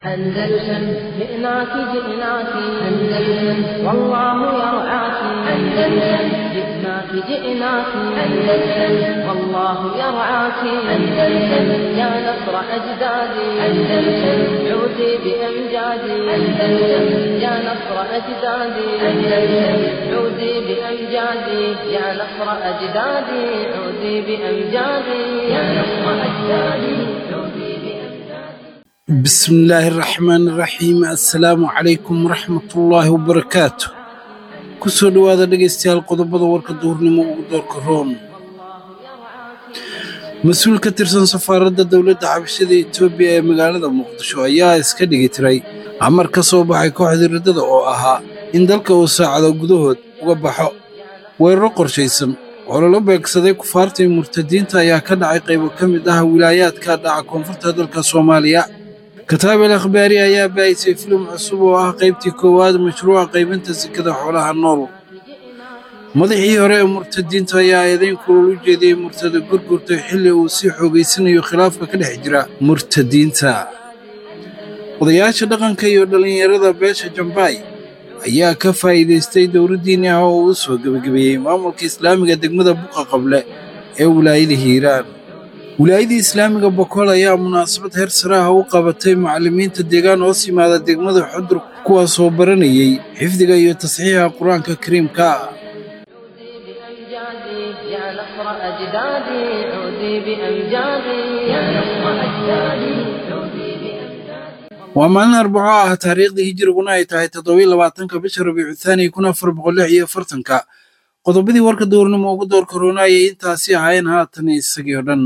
أندلسن جئناك جئناك أندلسن والله يرعاك أندلسن جئناك جئناك أندلسن والله يرعاك أندلسن يا نصر أجدادي أندلسن عودي بأمجادي أندلسن يا نصر أجدادي أندلسن عودي بأمجادي يا نصر أجدادي عودي بأمجادي يا نصر أجدادي عودي بأمجادي بسم الله الرحمن الرحيم assalaamu calaykum waraxmatullaahi wabarakaatu kusoo dhowaada dhegaystayaal qodobada warka duhurnimo ugu doorka room mas-uul ka tirsan safaaradda dowladda xabashada etoobiya ee magaalada muqdisho ayaa iska dhigi tiray amar ka soo baxay kooxda riddada oo ahaa in dalka uu saacado gudahood uga baxo weeraro qorshaysan oo lala beegsaday kufaartii murtadiinta ayaa ka dhacay qaybo ka mid ah wilaayaadka dhaca koonfurta dalka soomaaliya kataabel akhbaari ayaa baahisay filim cusub oo ah qaybtii koowaad mashruuca qaybinta sekada xoolaha nool madaxii hore ee murtadiinta ayaa eedayn kulul u jeediyey murtada gurgurta xilli uu sii xoogaysanayo khilaafka ka dhex jira murtadiinta odayaasha dhaqanka iyo dhallinyarada beesha jambaay ayaa ka faa'iidaystay dowladdiinni ah oo uu soo gebagabeeyey maamulka islaamiga degmada buqa qable ee wilaayada hiiraan wilaayadii islaamiga bokool ayaa munaasabad heer sare ah u qabatay macallimiinta deegaan hoos yimaada degmada xudur kuwaasoo baranayey xifdiga iyo tasxiixa qur-aanka kariimka عودي بأمجادي يا نصر أجدادي عودي بأمجادي يا نصر أجدادي عودي بأمجادي waa maalin arbaco ah taariikhdii hijiriguna ay tahay toddobiyo labaatanka bisha rabiicu thaani kun afar boqol lix iyo afartanka qodobadii warka duurnimo ugu door koroonayay intaasi ahaayeen haatan isagii oo dhan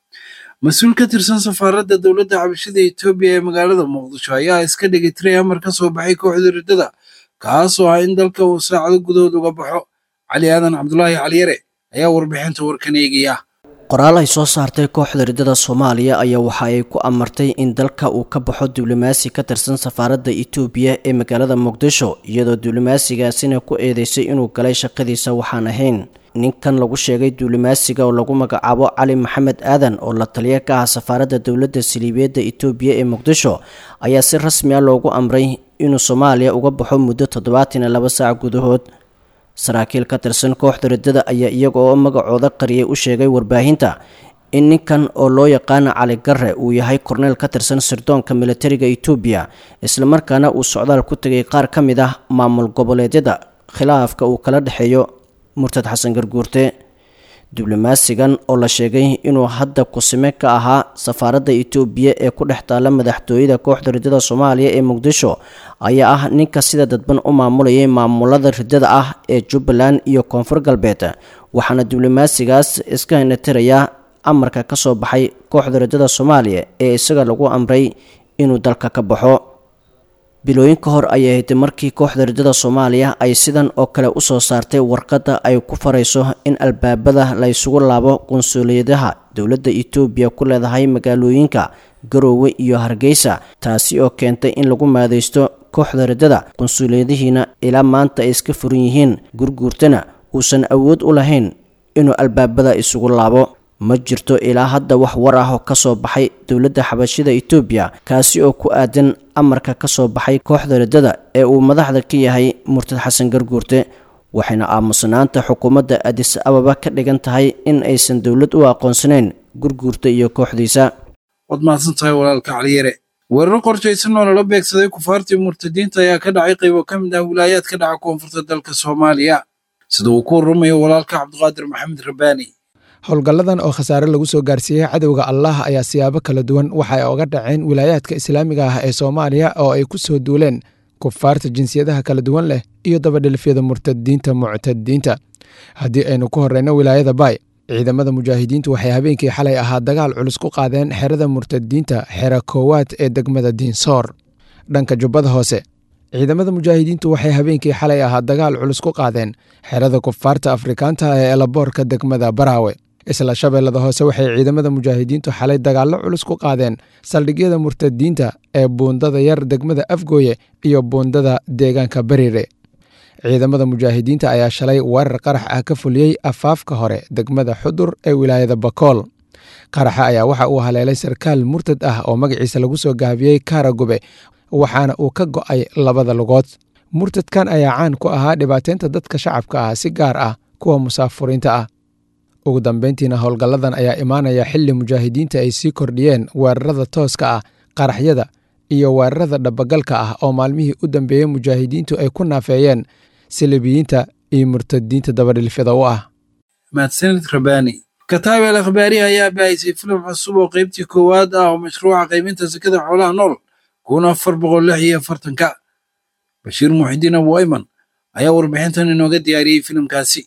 mas-uul ka tirsan safaaradda dowladda xabashada etoobiya ee magaalada muqdisho ayaa iska dhigi tiray amar ka soo baxay kooxda riddada kaasoo ah in dalka uu saacado gudahood uga baxo cali aadan cabdulaahi caliyare ayaa warbixinta warkan eegaya qoraal ay soo saartay kooxda riddada soomaaliya ayaa waxa ay ku amartay in dalka uu ka baxo diblomaasi ka tirsan safaaradda itoobiya ee magaalada muqdisho iyadoo diblomaasigaasina ku eedeysay inuu galay shaqadiisa waxaan ahayn ninkan lagu sheegay diblomaasiga oo lagu magacaabo cali maxamed aadan oo la taliya ka ah safaaradda dowladda saliibiyeedda itoobiya ee muqdisho ayaa si rasmi ah loogu amray inuu soomaaliya uga baxo muddo toddobaatan iyo laba saac gudahood saraakiil ka tirsan kooxda riddada ayaa iyaga oo magacooda qariyay u sheegay warbaahinta in ninkan oo loo yaqaana cali garre uu yahay korneyl ka tirsan sirdoonka militariga itoobiya islamarkaana uu socdaal ku tegay qaar ka mid ah maamul goboleedyada khilaafka uu kala dhexeeyo murtad xasan garguurte diblomaasigan oo la sheegay inuu hadda kusime ka ahaa safaaradda itoobiya ee ku dhex taalla madaxtooyada kooxda riddada soomaaliya ee muqdisho ayaa ah ninka sida dadban u maamulayay maamulada riddada ah ee jubbaland iyo koonfur galbeed waxaana diblomaasigaas iska hinatirayaa amarka ka soo baxay kooxda riddada soomaaliya ee isaga lagu amray inuu dalka ka baxo bilooyin ka hor ayay ahayd markii kooxda riddada soomaaliya ay sidan oo kale usoo saartay warqadda ay ku farayso in albaabada la ysugu laabo qunsuliyadaha dowladda itoobiya ku leedahay magaalooyinka garoowe iyo hargeysa taasi oo keentay in lagu maadaysto kooxda riddada qunsuliyadihiina ilaa maanta ay iska furan yihiin gurguurtana uusan awood u lahayn inuu albaabada isugu laabo ma jirto ilaa hadda wax war ah oo ka soo baxay dowladda xabashida itoobiya kaasi oo ku aadan amarka ka soo baxay kooxda riddada ee uu madaxda ka yahay murtad xasan garguurte waxayna aamusnaanta xukuumadda adis ababa ka dhigan tahay in aysan dowlad u aqoonsanayn gurguurta iyo kooxdiisa waad mahadsan tahay walaalka caliyare weeraro qorshaysan oo lala beegsaday kufaartii murtadiinta ayaa ka dhacay qaybo ka mid ah wilaayaad ka dhaca koonfurta dalka soomaaliya sida uu ku warramayo walaalka cabdiqaadir maxamed rabbaani howlgalladan oo khasaare lagu soo gaarsiiyey cadowga allah ayaa siyaabo kala duwan waxay oga dhaceen wilaayaadka islaamiga ah ee soomaaliya oo ay ku soo duuleen kufaarta jinsiyadaha kala duwan leh iyo dabadhelfyada murtadiinta muctadiinta haddii aynu ku horreyno wilaayada baay ciidamada mujaahidiintu waxay habeenkii xalay ahaa dagaal culus ku qaadeen xerada murtadiinta xera koowaad ee degmada diinsoor dhanka jubbada hoose ciidamada mujaahidiintu waxay habeenkii xalay ahaa dagaal culus ku qaadeen xerada kufaarta afrikaanta ee elaboorka degmada baraawe isla shabeellada hoose waxay ciidamada mujaahidiintu xalay dagaallo culus ku qaadeen saldhigyada murtadiinta ee buundada yar degmada afgooye iyo buundada deegaanka bariire ciidamada mujaahidiinta ayaa shalay weerar qarax ah ka fuliyey afaafka hore degmada xudur ee wilaayada bakool qaraxa ayaa waxa uu haleelay sarkaal murtad ah oo magaciisa lagu soo gaabiyey kaaragube waxaana uu ka go'ay labada lugood murtadkan ayaa caan ku ahaa dhibaateynta dadka shacabka ah si gaar ah kuwa musaafuriinta ah ugu dambeyntiina howlgalladan ayaa imaanaya xilli mujaahidiinta ay sii kordhiyeen weerarada tooska ah qaraxyada iyo weerarada dhabagalka ah oo maalmihii u dambeeyey mujaahidiintu ay ku naafeeyeen silibiyiinta iyo murtadiinta dabadhilfyada u ah mahadsanid rabani kataab al akhbaari ayaa baahisay filim cusub oo qaybtii koowaad ah oo mashruuca qaybinta sakada xoolaha nool kun afar boqol lix iyo afartanka bashiir muxidiin abu ayman ayaa warbixintan inooga diyaariyey filimkaasi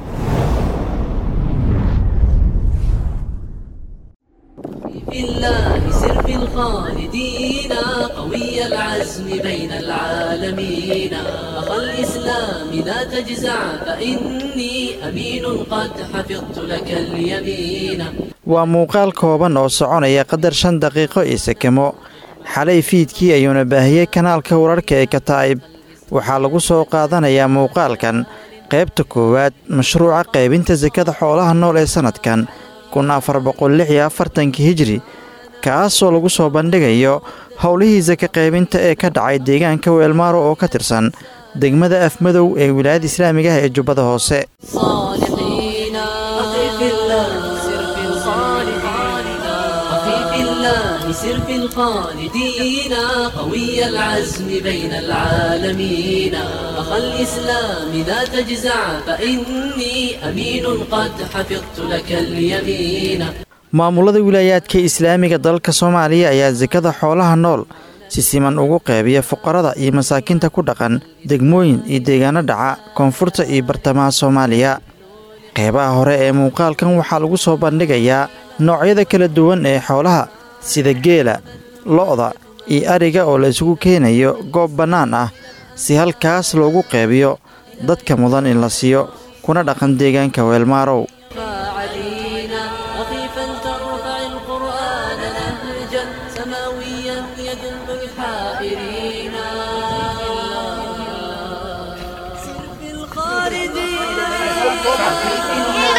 في الله سر في الخالدين قوي العزم بين العالمين أخا الإسلام لا تجزع فإني أمين قد حفظت لك اليمين waa muuqaal kooban oo soconaya qadar shan daqiiqo iyo sekemo xalay fiidkii ayuuna baahiyey kanaalka wararka ee kataa'ib waxaa lagu soo qaadanayaa muuqaalkan qaybta koowaad mashruuca qaybinta sakada xoolaha nool ee sannadkan kun afar boqol lix iyo afartankii hijri kaasoo lagu soo bandhigayo howlihii saka qaybinta ee ka dhacay deegaanka weelmaaro oo ka tirsan degmada afmadow ee wilaayada islaamiga ah ee jubbada hoose صالحين أخي في الله سر في الصالحين أخي في الله سر في الخالدين قوي العزم بين العالمين أخا الإسلام لا تجزع فإني أمين قد حفظت لك اليمين maamulada wilaayaadka islaamiga dalka soomaaliya ayaa sakada xoolaha nool si siman ugu qeybiya fuqarada iyo masaakiinta ku dhaqan degmooyin iyo deegaano dhaca koonfurta iyo bartamaha soomaaliya qeybaha hore ee muuqaalkan waxaa lagu soo bandhigayaa noocyada kala duwan ee xoolaha sida geela lo'da iyo ariga oo la isugu keenayo goob bannaan ah si halkaas loogu qeybiyo dadka mudan in la siiyo kuna dhaqan deegaanka weelmaarow علينا رخيفا ترفع القرآن نهجا سماويا يدل الحائرين سر في الخالدين سر في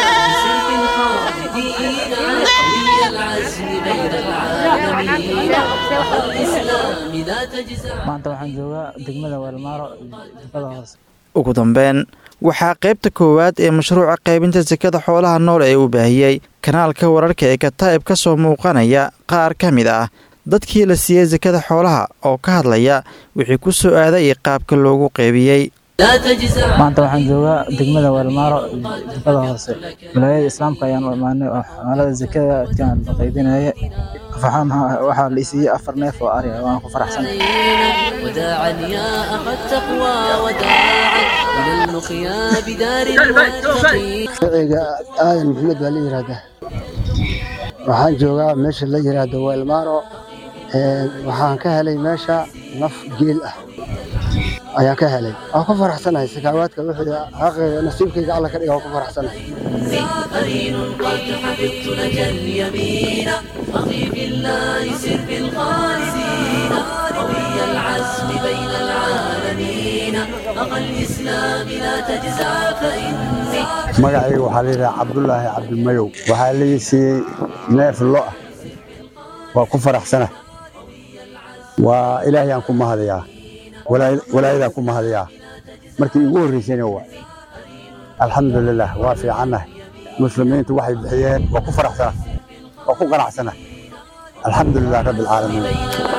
الخالدين قوي العزم بين العالمين الإسلام لا تجزع maanta waxaan joogaa degmada weelmaaro jubbada hoose ugu dambeyn waxaa qaybta koowaad ee mashruuca qaybinta sakada xoolaha nool ee uu baahiyey kanaalka wararka ee kataa'ib ka soo muuqanaya qaar ka mid ah dadkii la siiyey sakada xoolaha oo ka hadlaya wixii ku soo aaday iyo qaabka loogu qeybiyey لا تجزع maanta waxaan joogaa degmada weelmaaro jubbada hoose wilaayada islaamka ayaan u imaanay oo xamaalada zakada adkaan la qaybinaya faxaan waxaa la isiiyey afar neef oo ari ah waan ku faraxsanahay وداعا يا أخا التقوى وداعا إلى اللقيا بدار المتقين magaciga aadan maxamed baa la yidhaahdaa waxaan joogaa meesha la yidhaahdo weelmaaro Ee, waxaan ka helay meesha naf geel ah ayaan ka helay waan ku faraxsanahay sakaawaadka wixii xaqayga nasiibkayga alla ka dhiga waan ku faraxsanahay قرين قد حفظت لك اليمين أخي في الله سر في الخالدين قوي العزم بين العالمين أخا الإسلام لا تجزع فإني magacayga waxaa la yidhaha cabdulaahi cabdimayow waxaa lii siiyey neef lo ah waa ku faraxsana waa ilaahayaan ku mahadayaa walaa- walaayadaan ku mahadayaa markii igu horreysayna waa alxamdulilah waa fiicannahay muslimiintu waxay bixiyeen waa ku faraxsana waa ku qanacsana alxamdulilah rabbi alcaalamiin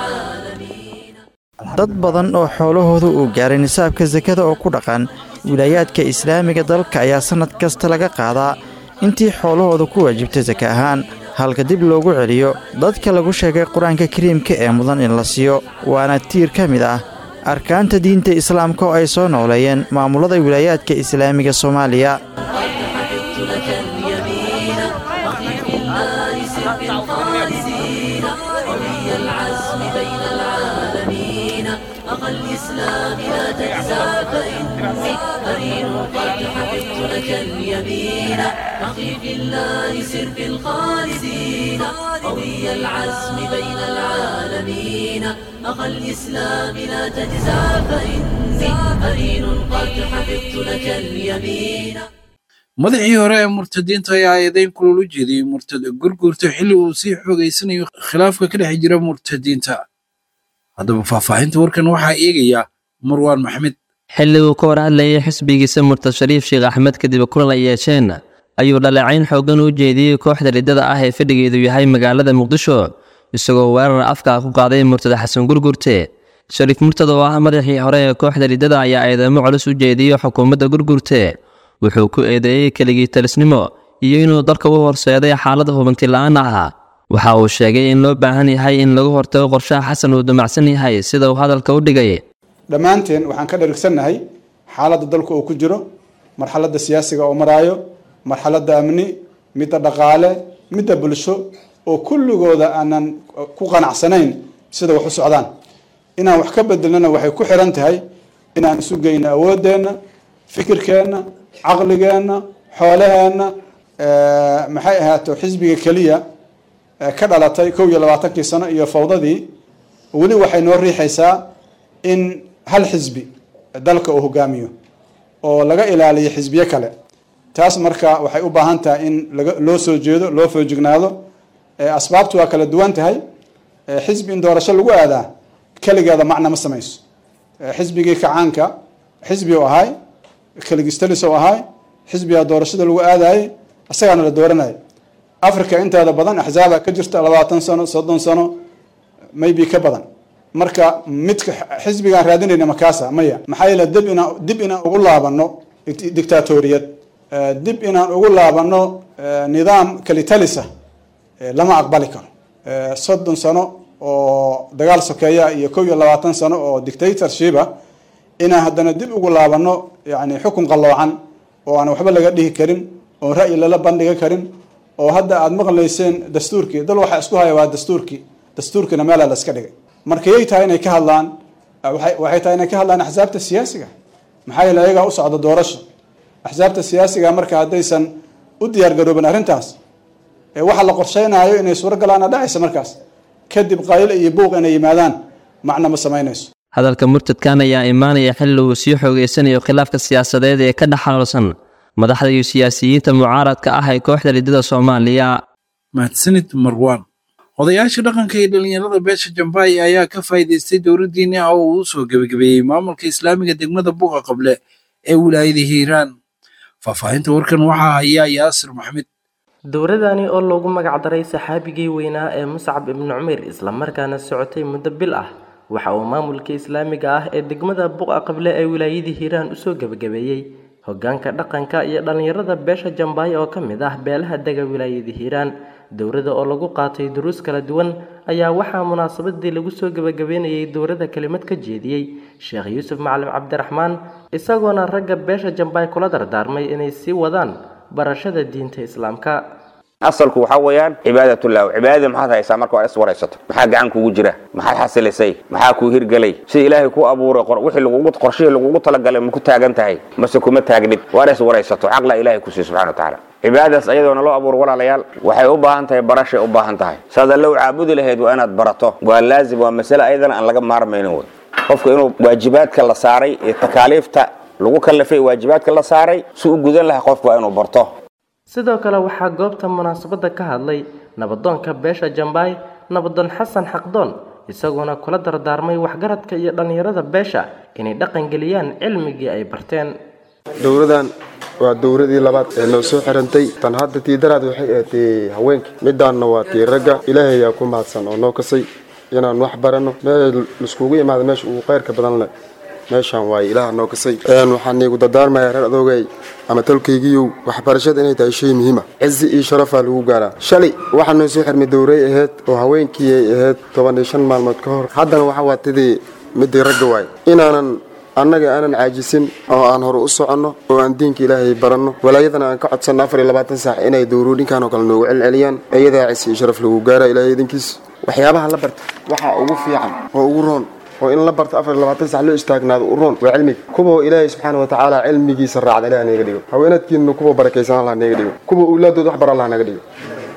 dad badan oo xoolahooda uu gaaray nisaabka sakada oo ku dhaqan wilaayaadka islaamiga dalka ayaa sannad kasta laga qaadaa intii xoolahooda ku waajibtay saka ahaan halka dib loogu celiyo dadka lagu sheegay qur-aanka kariimka ee mudan in la siiyo waana tiir ka mid ah arkaanta diinta islaamka oo ay soo nooleeyeen maamulada wilaayaadka islaamiga soomaaliya madaxii hore ee murtadiinta ayaa eedeyn kulul u jeediyey murtad gurgurta xilli uu sii xoogaysanayo khilaafka ka dhex jira murtadiinta haddaba faahfaahinta warkan waxaa eegaya marwaan maxmed xilli uu ka war hadlayay xisbigiisa murtad shariif sheekh axmed kadib kulan ay yeesheen ayuu dhaleecayn xooggan u jeediyey kooxda riddada ah ee fadhigeedu yahay magaalada muqdisho isagoo weerar afka ku qaaday murtad xasan gurgurte shariif murtad oo ah madaxii hore ee kooxda riddada ayaa eedeymo culus u jeediyey xukuumadda gurgurte wuxuu ku eedeeyey keligii talisnimo iyo inuu dalka u horseeday xaalada hubanti la-aan ah waxa uu sheegay in loo baahan yahay in lagu hortago qorshaha xasan uu damacsan yahay sida uu hadalka u dhigay dhammaanteen waxaan ka dharigsannahay xaaladda dalku uu ku jiro marxaladda siyaasiga oo maraayo marxaladda amni midda dhaqaale midda bulsho oo kulligooda aanan ku qanacsanayn sida wax u socdaan inaan wax ka bedelnana waxay ku xiran tahay inaan isu geyno awooddeenna fikirkeenna caqligeenna xoolaheenna maxay ahaato xisbiga keliya ka dhalatay kow iyo labaatankii sano iyo fawdadii weli waxay noo riixaysaa in hal xisbi dalka uu hogaamiyo oo laga ilaaliyo xisbiyo kale taas marka waxay u baahan tahay in laga loo soo jeedo loo foojignaado asbaabtu waa kala duwan tahay xisbi in doorasho lagu aadaa keligeeda macna ma samayso xisbigii kacaanka xisbi u ahay keligistalis u ahay xisbiga doorashada lagu aadayay isagaana la dooranaya africa inteeda badan axzaaba ka jirta labaatan sano soddon sano maybe ka badan marka midka xisbigaan raadinayna makaasa maya maxaa yeele dib inaan dib inaan ugu laabano dictatoriyad dib inaan ugu laabano nidaam kalitalisa lama aqbali karo soddon sano oo dagaal sokeeya iyo kow iyo labaatan sano oo dictatorshipa inaan haddana dib ugu laabano yani xukun qalloocan oo aan waxba laga dhihi karin oo ra'yi lala bandhiga karin oo hadda aada maqlayseen dastuurkii dal waxaa isku haya waa dastuurkii dastuurkiina meelaa la iska dhigay marka yay tahay inay ka hadlaan waxay tahay inay ka hadlaan axsaabta siyaasiga maxaa yeele ayagaa u socda doorasho axsaabta siyaasiga marka haddaysan u diyaar garoobin arrintaas waxa la qorsheynayo inay suuro galaana dhacaysa markaas kadib qayl iyo buuq inay yimaadaan macna ma samaynayso hadalka murtadkan ayaa imaanaya xilli uu sii xoogeysanayo khilaafka siyaasadeed ee ka dhex xaloolsan madaxda iyo siyaasiyiinta mucaaradka ah ee kooxda riddada soomaaliya mahadsanid marwaan odayaasha dhaqanka iyo dhallinyarada beesha jambaay ayaa ka faa'iidaystay dowladdiini ah oo uu soo gebagabeeyey maamulka islaamiga degmada buqa qable ee wilaayada hiiraan faahfaahinta warkan waxaa hayaa yaasir maxmed dowladani oo loogu magacdaray saxaabigii weynaa ee muscab ibnu cumeyr islamarkaana socotay muddo bil ah waxa uu maamulka islaamiga ah ee degmada buqa qable ee wilaayadii hiiraan usoo gebagabeeyey hogaanka dhaqanka iyo dhallinyarada beesha jambaay oo ka mid ah beelaha dega wilaayadii hiiraan dowladda oo lagu qaatay duruus kala duwan ayaa waxaa munaasabadii lagu soo gebagabeynayay dowladda kelimad ka jeediyey sheekh yuusuf macalin cabdiraxmaan isagoona ragga beesha jambaay kula dardaarmay inay sii wadaan barashada diinta islaamka asalku waxaa weeyaan cibaadatullah cibaadada maxaad haysaa marka waa is waraysato maxaa gacan kugu jira maxaad xasilisay maxaa kuu hirgelay sida ilaahay ku abuuray wixii lagugu qorshihii lagugu talagalay ma ku taagan tahay mase kuma taagnid waana is waraysato xaqla ilaahay ku siiy subxana watacaala cibaadadaas ayadoona loo abuuro walaalayaal waxay u baahan tahay barashay u baahan tahay saad alla u caabudi lahayd waa inaad barato waa laazim waa masale ayadana aan laga maarmaynin wey qofka inuu waajibaadka la saaray ee takaaliifta lagu kallafay waajibaadka la saaray si u gudan lahaa qofka waa inuu barto sidoo kale waxaa goobta munaasabadda ka hadlay nabadoonka beesha jambaay nabadoon xasan xaqdoon isagoona kula dardaarmay waxgaradka iyo dhallinyarada beesha inay dhaqangeliyaan cilmigii ay barteen dowladan waa dowladii labaad ee noo soo xirantay tan hadda tii daraad waxay ahatay haweenka midaanna waa tii ragga ilaahay ayaa ku mahadsan oo noo kasay inaan wax baranno meel laiskugu imaada meesha ugu qayrka badan leh meeshaan waaye ilaah noo kasay waxaan iigu dardaarmayaa reer adoogay ama talkaygiiyow waxbarashada inay tahay shay muhiima cizi iyo sharafaa lagu gaaraa shalay waxaa noo soo xirmay dowray ahayd oo haweenkii ay ahayd toban iyo shan maalmood ka hor haddana waxa waa tidii midii ragga waay inaanan annaga aanan caajisin oo aan hore u soconno oo aan diinka ilaahay baranno walaayadana aan ka codsanno afar iyo labaatan saac inay dowrooyinkan oo kale noogu celceliyaan iyadaa cisi iyo sharaf lagu gaara ilaahay idinkiis waxyaabaha la barta waxaa ugu fiican oo ugu roon oo in la barto afar iyo labaatan sac loo istaagnaado u roon waa cilmiga kuwa ilaahay subxaana watacaala cilmigiisa raacda ilaah naga dhigo haweenadkiina kuwa barakaysan allah naga dhigo kuwa owlaadooda wax bar allah naga dhigo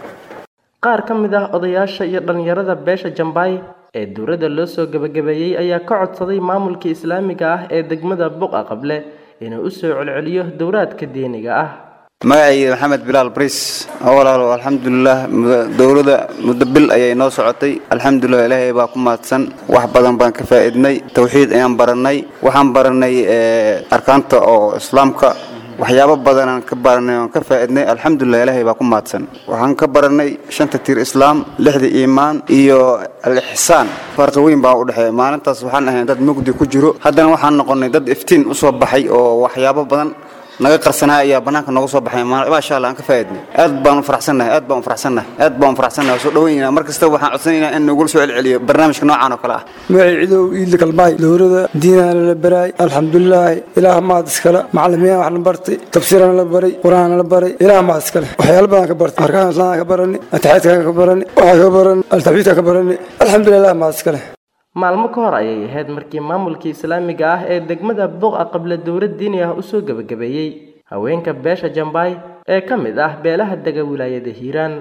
qaar ka mid ah odayaasha iyo dhallinyarada beesha jambaay ee dowladda loo soo gebagabeeyey ayaa ka codsaday maamulka islaamiga ah ee degmada buqa qable inuu u soo celceliyo dowraadka diiniga ah magacayga maxamed bilaal bariis walaalo alxamdulilah dowladda muddo bil ayay noo socotay alxamdulilah ilaahay baa ku mahadsan wax badan baan ka faa'iidnay tawxiid ayaan barannay waxaan barannay arkaanta oo islaamka waxyaabo badanaan ka baranay oon ka faa'iidnay alxamdulilah ilaahay baa ku mahadsan waxaan ka barannay shanta tiir islaam lixda iimaan iyo al-ixsaan farqi weyn baa u dhexeeya maalintaas waxaan ahayn dad mugdi ku jiro haddana waxaan noqonnay dad iftiin u soo baxay oo waxyaabo badan naga qarsanaa ayaa banaanka nooga soo baxay maasha allah aan ka faa'iidnay aad baan u faraxsannahay aad baan u faraxsannahay aad baan u faraxsannahay soo dhaweynayna mar kasta waxaan codsanaynaa in nagula soo celceliyo barnaamijka noocan oo kale ah magacay cidow iidla kalmaay dowrada diinana la baraay alxamdulilaahi ilaah maad iskale macalimiin wax la bartay tafsiirana la baray qur-aanna la baray ilaah maad iskale waxyaalo badan ka bartay arkaan islaamka ka barani ataxiidka ka barani waxaa ka barani altaxwiidka ka barani alxamdulilah maad iskale maalmo ka hor ayay ahayd markii maamulkii islaamiga ah ee degmada buqa qabla dowlad diini ah usoo gebagabeeyey haweenka beesha jambaay ee ka mid ah beelaha dega wilaayada hiiraan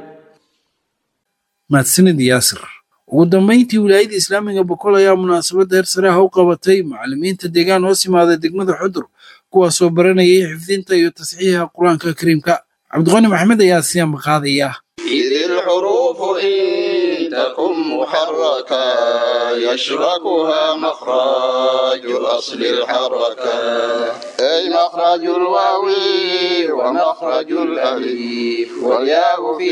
mahadsanid yaasir ugu dambayntii wilaayada islaamiga boqol ayaa munaasabadda heer sare ah u qabatay macallimiinta deegaan hoos yimaada degmada xudur kuwaasoo baranayay xifdinta iyo tasxiixa qur-aanka kariimka cabdiqani maxamed ayaa siyaanba qaadaya إذ الحروف إن تكن محركة يشركها مخرج أصل الحركة أي مخرج الواو ومخرج الأليف والياء في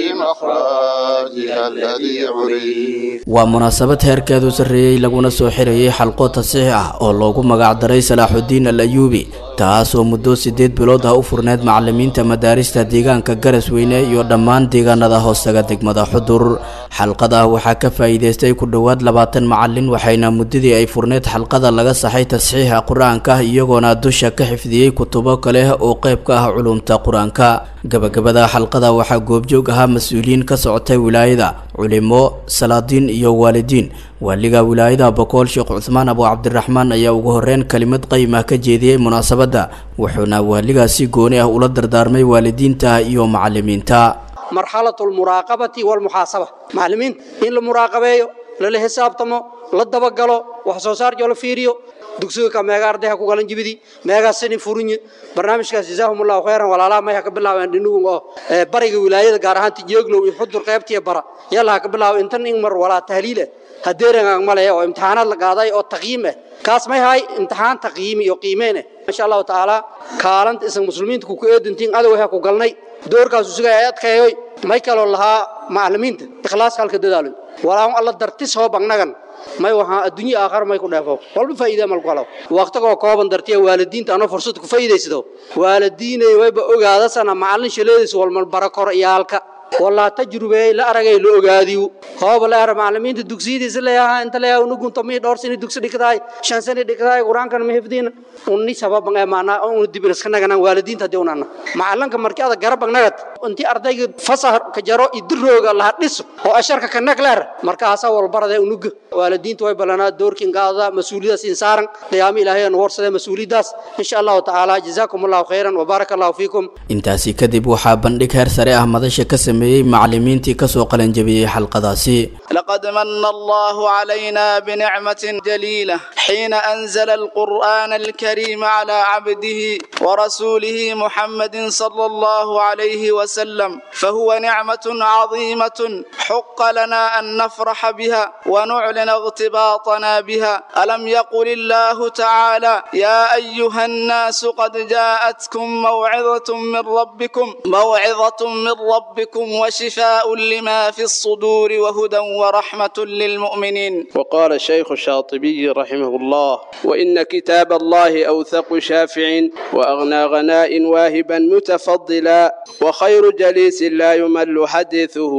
مخرجها الذي عرف waa munaasabad heerkeedu sarreeyey laguna soo xirayay xalqo tasiix ah oo loogu magacdaray salaaxudiin al ayuubi taasoo muddo siddeed bilood ah u furneyd macallimiinta madaarista deegaanka garasweyne iyo dhammaan deegaanada hoostaga degmada xudur xalqada waxaa ka faa'iidaystay ku dhowaad labaatan macallin waxayna muddadii ay furneyd xalqada laga saxay tasxiixa qur-aanka iyagoona dusha ka xifdiyey kutubo kale oo qayb ka ah culumta qur-aanka gabagabada xalqada waxaa goobjoog ahaa mas-uuliyiin ka socotay wilaayada culimo salaadiin iyo waalidiin waaliga wilaayada bokool sheekh cuthmaan abu cabdiraxmaan ayaa ugu horeyn kelimad qayimah ka jeediyey munaasabadda wuxuuna waaligaasi gooni ah ula dardaarmay waalidiinta iyo macallimiinta marxalatu almuraaqabati walmuxaasaba macallimiinta in la muraaqabeeyo lala xisaabtamo la dabagalo wax soo saar joo la fiiriyo dugsiga ka meega ardayha ku galan jibidi meegaa sani furinye barnaamijkaas jazaahum allahu khayran walaalaha mayha ka bilaabeen dhinugun oo bariga wilaayada gaar ahaan tijeeglow iyo xudur qaybtiya bara yalaha ka bilaabo intan in mar walaa tahliil ah hadeerangaan malaya oo imtixaanaad la qaaday oo taqyiim ah kaas may hay imtixaan taqyiimi iyo qiimeen ah insha allahu tacaala kaalanta isan muslimiinta ku ku eedantiin adowha ku galnay doorkaasu sugay ay adkeeyoy may kaloo lahaa macallimiinta ikhlaaska halka dadaalo walaa alla dartis hoob annagan may waxaa adduunyo aakhar may ku dheefo walba faa'iida mal ku helo waqtigoo kooban dartiya waalidiinta anoo fursad ku faa'iidaysado waalidiinay wayba ogaadasana macallin shaleediis walmal barakor iyaalka walaa tajrubeey la aragay la ogaadiyo hooba la ara macallimiinta dugsiyadiisa leeyahaa inta leeyaha unugunta mii dhowr sani dugsi dhigtaay shan sani dhigtaay qur-aankana ma hifdiina unni sababan ee maanaa unu dibin iska naganaan waalidiinta haddii unana macallanka markii ada garabag nagad intii ardayga fasah ka jaro idirooga laha dhiso oo asharka ka nag leer markaasaa walbarade unuga waalidiinta way balanaa doorkin qaada mas-uuliyadaas insaaran qiyaamo ilaahay aan warsadee mas-uuliyadaas insha allahu tacaala jazaakum allahu khayran wabaaraka allahu fiikum intaasi kadib waxaa bandhig heer sare ah madasha ka sameeyey macallimiintii kasoo qalanjabiyey xalqadaasi لقد من الله علينا بنعمة جليلة حين أنزل القرآن الكريم على عبده ورسوله محمد صلى الله عليه وسلم فهو نعمة عظيمة حق لنا أن نفرح بها ونعلن اغتباطنا بها ألم يقل الله تعالى يا أيها الناس قد جاءتكم موعظة من ربكم موعظة من ربكم وشفاء لما في الصدور وهدى ورحمة للمؤمنين وقال الشيخ الشاطبي رحمه الله وإن كتاب الله أوثق شافع وأغنى غناء واهبا متفضلا وخير جليس لا يمل حديثه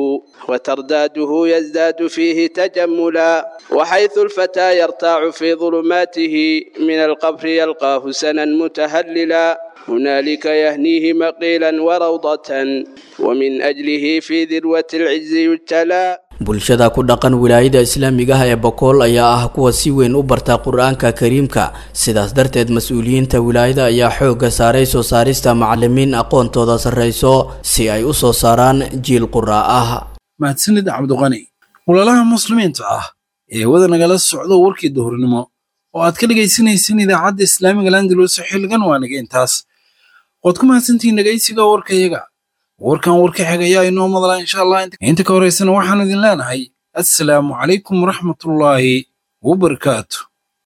وترداده يزداد فيه تجملا وحيث الفتى يرتاع في ظلماته من القبر يلقاه سنا متهللا هنالك يهنيه مقيلا وروضة ومن أجله في ذروة العز يجتلى bulshada ku dhaqan wilaayada islaamiga ah ee bokool ayaa ah kuwa si weyn u barta qur-aanka kariimka sidaas darteed mas-uuliyiinta wilaayada ayaa xoogga saaray soo saarista macallimiin aqoontooda sarrayso si ay u soo saaraan jiil quraa ah mahadsanid cabdiqani walaalaha muslimiinta ah ee wada nagala socdo warkii duhurnimo oo aad ka dhegaysanaysan idaacadda islaamiga landalus xilligan waa naga intaas waad ku mahadsantihiin dhegaysiga warkayaga warkan warka xig ayaa inoo madlaa insha allah inta ka horaysana waxaanu idin leenahay assalaamu calaykum waraxmatullaahi wabarakaatu